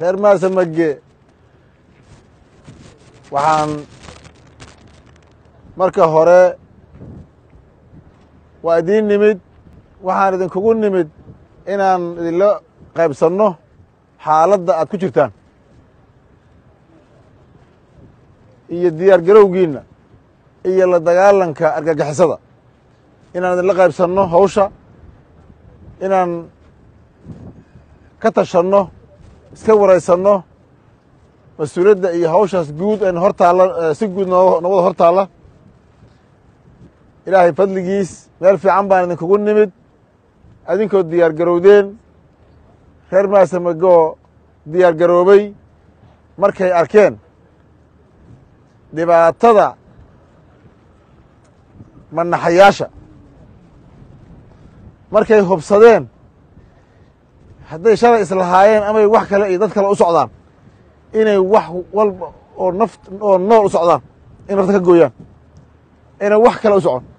reer maasamage waxaan marka hore waa idiin nimid waxaan idinkugu nimid inaan idinla qaybsanno xaaladda aad ku jirtaan iyo diyaar garowgiinna iyo la dagaalanka argagixisada inaan idinla qaybsanno hawsha inaan ka tashanno iska waraysanno mas-uuliyadda iyo hawshaas guud ayna hor taalla si guud noo nowada hor taalla ilaahay fadligiis meel fiican baan idinkugu nimid adinkoo diyaar garowdeen reer maasamagoo diyaar garoobay markay arkeen dhibaatada manaxayaasha markay hubsadeen hadday shalay islahaayeen amay wax kale iyo dad kale u socdaan inay wax walba oo naft oo nool u socdaan in nafta ka gooyaan inay wax kale u socon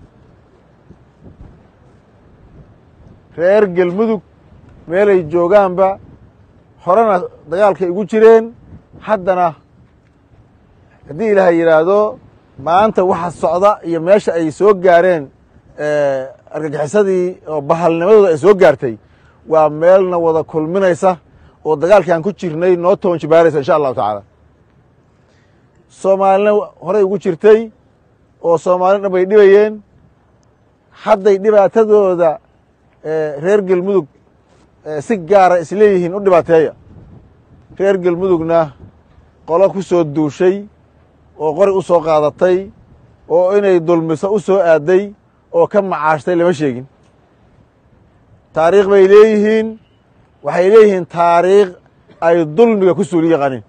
reer gelmudug meelay joogaanba horena dagaalkay ugu jireen haddana haddii ilaahay yidhaahdo maanta waxa socda iyo meesha ay soo gaareen argagixisadii oo bahalnimadooda ay soo gaartay waa meelna wada kulminaysa oo dagaalkii aan ku jirnay noo toban jibaaraysa insha allahu tacaala soomaalina horey ugu jirtay oo soomaalina dhan bay dhibayeen hadday dhibaatadooda reer gelmudug si gaara isleeyihiin u dhibaateeya reer gelmudugna qolo ku soo duushay oo qori u soo qaadatay oo inay dulmiso u soo aaday oo ka macaashtay lama sheegin taariikh bay leeyihiin waxay leeyihiin taariikh ay dulmiga ku suuli yaqaaniin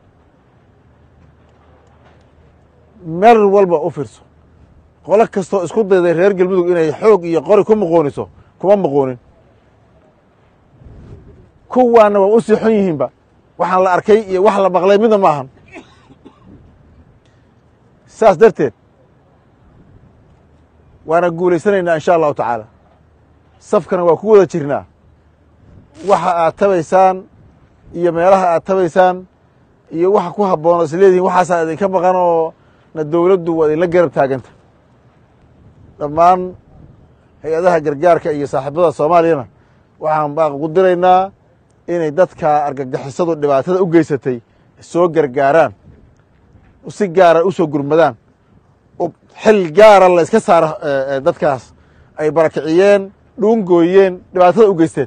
meel walba u fiirso qolo kastoo isku dayday reer gelmudug inay xoog iyo qori ku muqooniso kuma muqoonin kuwaana waa u sii xun yihiinba waxaan la arkay iyo wax la maqlay midna ma ahan saas darteed waana guulaysanaynaa insha allahu tacaala safkana waa ku wada jirnaa waxa aad tabaysaan iyo meelaha aad tabaysaan iyo waxa ku habboon is leedihin waxaasaa idinka maqan oo na dowladdu waa idinla garab taaganta dhammaan hay-adaha gargaarka iyo saaxiibada soomaaliyana waxaan baaq ugu diraynaa inay dadka argagixisadu dhibaatada u geysatay soo gargaaraan si gaara u soo gurmadaan xil gaara la iska saaro dadkaas ay barakiciyeen dhuungooyeen dhibaatada u geysteen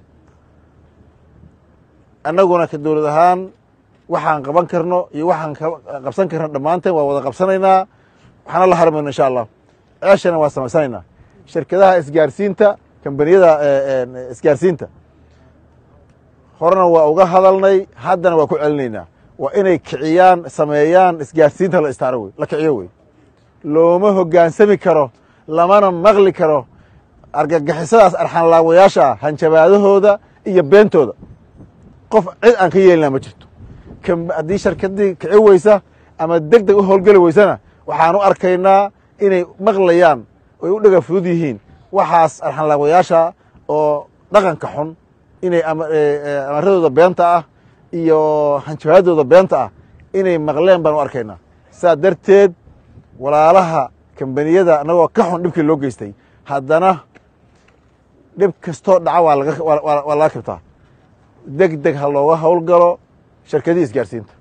annaguna ka dowlad ahaan waxaan qaban karno iyo waxaan qabsan karno dhammaanteen waa wada qabsanaynaa waxaana la harmayno insha allah ceeshana waa samaysanaynaa shirkadaha isgaarsiinta kambaniyada isgaarsiinta horena waa uga hadalnay haddana waa ku celinaynaa waa inay kiciyaan sameeyaan isgaarsiinta la istaaro wey la kiciyo wey looma hoggaansami karo lamana maqli karo argagixisadaas arxanlaawayaasha ah hanjabaadahooda iyo beentooda qof cid aan ka yeelina ma jirto haddii sharkadii kici weysa ama deg deg u howlgeli weysana waxaan u arkaynaa inay maqlayaan oy u dhega fudud yihiin waxaas arxanlaawayaasha oo dhaqanka xun inay amaradooda beenta ah iyo hanjabaadooda beenta ah inay maqleen baan u arkaynaa saa darteed walaalaha kambaniyada annagoo ka xun dhibkii loo geystay haddana dhib kastoo dhaca waa laga waa laga kabtaa deg deg ha looga howlgalo shirkadii isgaarsiinta